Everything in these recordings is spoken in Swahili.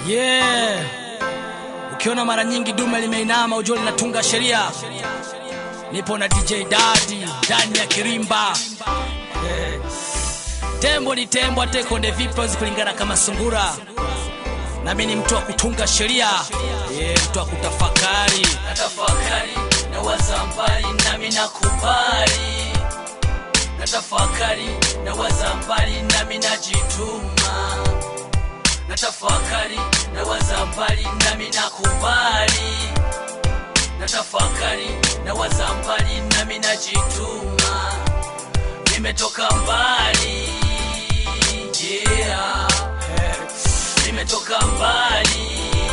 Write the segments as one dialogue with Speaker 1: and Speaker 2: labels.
Speaker 1: Yeah. Ukiona mara nyingi dume limeinama ujue linatunga sheria. Nipo na DJ Dadi ndani ya kirimba. Yeah. Tembo ni tembo, hata konde vipi hawezi kulingana kama sungura. Nami ni mtu wa kutunga sheria. Yeah, mtu wa kutafakari.
Speaker 2: natafakari na wazambali nami nakubali natafakari na wazambali nami najituma natafakari na wazambali nami nakubali natafakari na wazambali nami najituma nimetoka mbali yeah. nimetoka mbali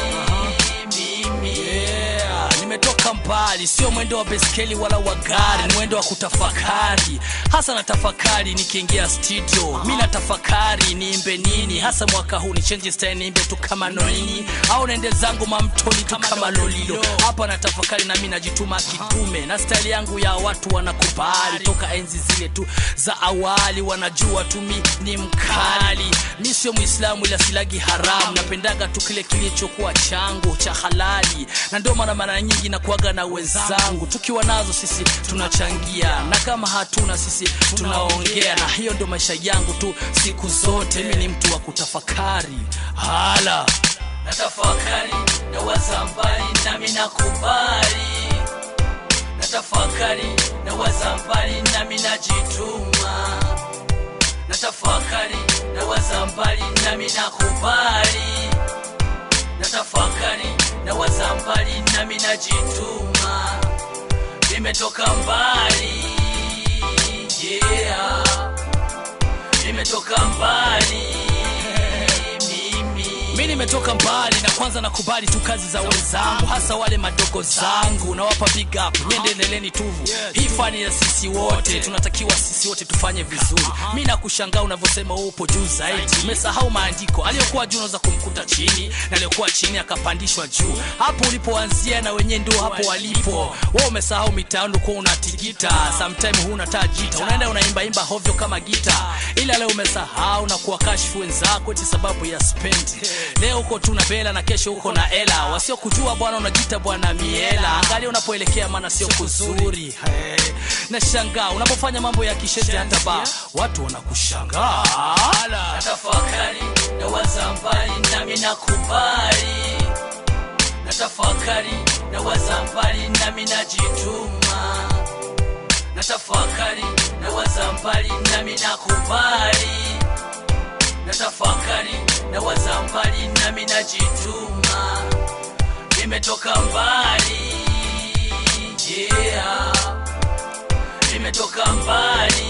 Speaker 2: mimi
Speaker 1: Yeah, nimetoka mbali, sio mwendo wa beskeli wala wa gari, ni mwendo wa kutafakari. Hasa natafakari nikiingia studio, mi natafakari niimbe nini hasa mwaka huu, ni change style, niimbe tu kama nolini au naende zangu mamtoni tu kama lolilo. Hapa natafakari na mi najituma kidume, na style yangu ya watu wanakubali toka enzi zile tu za awali, wanajua tu mi ni mkali. Mi sio Muislamu ila silagi haramu, napendaga tu kile kilichokuwa changu cha halali, na ndio maana mara nyingi nakuaga na wenzangu, tukiwa nazo sisi tunachangia, na kama hatuna sisi tunaongea, na hiyo ndio maisha yangu tu siku zote. Mi ni mtu wa kutafakari hala
Speaker 2: natafakari na wazambali nami nakubali natafakari na wazambali nami najituma natafakari na wazambali nami nakubali natafakari na wazambali nami najituma nimetoka mbali yeah. nimetoka mbali mimi
Speaker 1: mi nimetoka mbali na kwanza nakubali tu kazi za wenzangu hasa wale madogo zangu nawapa big up niendeleleni tuvu hii fani ya sisi wote tunatakiwa sisi wote tufanye vizuri mi nakushangaa unavyosema wewe upo juu zaidi umesahau maandiko aliyokuwa juu unaweza kumkuta chini na aliyokuwa chini akapandishwa juu hapo ulipoanzia na wenyewe ndio hapo walipo wewe umesahau mitaando kuwa unatigita sometime huna taa jita unaenda unaimbaimba hovyo kama gita ila leo umesahau na kuwakashifu wenzako eti sababu ya spendi leo uko tu na bela na kesho uko na ela wasiokujua bwana unajita bwana miela angalia unapoelekea maana sio kuzuri hey. nashangaa unapofanya mambo ya kisheti hata ba watu wanakushangaa Ala.
Speaker 2: natafakari na wazambali nami nakubali natafakari na wazambali nami najituma natafakari na wazambali nami nakubali natafakari na wazambali nami najituma nimetoka mbali yeah. nimetoka mbali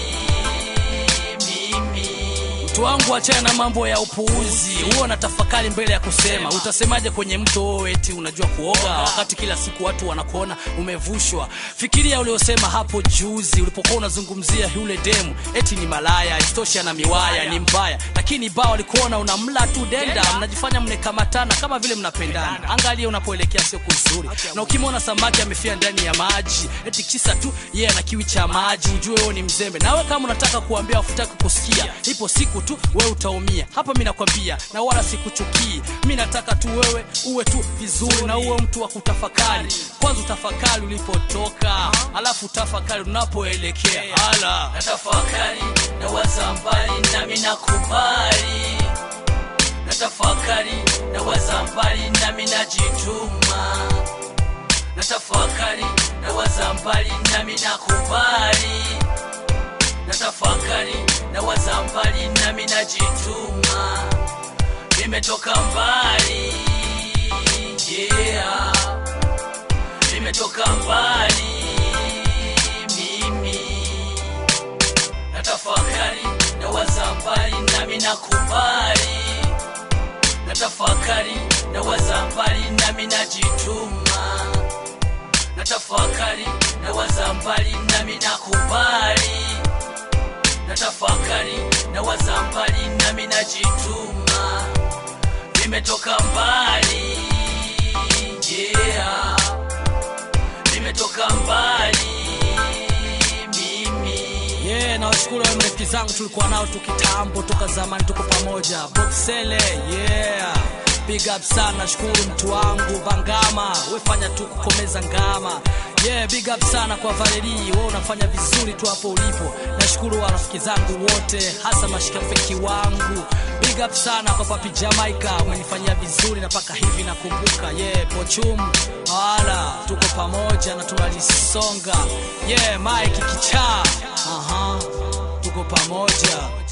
Speaker 2: mimi
Speaker 1: mtu wangu achana na mambo ya upuuzi huo na tafakari mbele ya kusema utasemaje kwenye mto wewe eti unajua kuoga wakati kila siku watu wanakuona umevushwa fikiria uliosema hapo juzi ulipokuwa unazungumzia yule demu eti ni malaya istosha na miwaya ni mbaya lakini ba walikuona unamla tu denda mnajifanya mnekamatana kama vile mnapendana angalia unapoelekea sio kuzuri na ukimwona samaki amefia ndani ya maji eti kisa tu yeye ana kiwi cha maji ujue wewe ni mzembe nawe kama unataka kuambia wafutaki kusikia ipo siku tu wewe utaumia hapa mi nakwambia na wala sikuchukii mi nataka tu wewe uwe tu vizuri na uwe mtu wa kutafakari kwanza utafakari ulipotoka alafu tafakari unapoelekea hala
Speaker 2: natafakari na wazambali nami nakubali natafakari na wazambali nami najituma natafakari na wazambali nami nakubali natafakari na wazambali nami najituma nimetoka mbali yeah. nimetoka mbali mimi natafakari na wazambali nami nakubali natafakari na wazambali nami najituma natafakari na wazambali nami nakubali natafakari na wazambali nami najituma nimetoka mbali yeah. nimetoka mbali mimi
Speaker 1: yeah, nawashukuru wale marafiki zangu tulikuwa nao tu kitambo toka zamani tuko pamoja boxele yeah big up sana shukuru mtu wangu vangama wefanya tu kukomeza ngama yeah big up sana kwa valeri we unafanya vizuri tu hapo ulipo nashukuru warafiki zangu wote hasa mashikafiki wangu big up sana kwa papi jamaica umenifanyia vizuri na paka hivi nakumbuka yeah pochum wala tuko pamoja na tunalisonga yeah mike kichaa aha tuko pamoja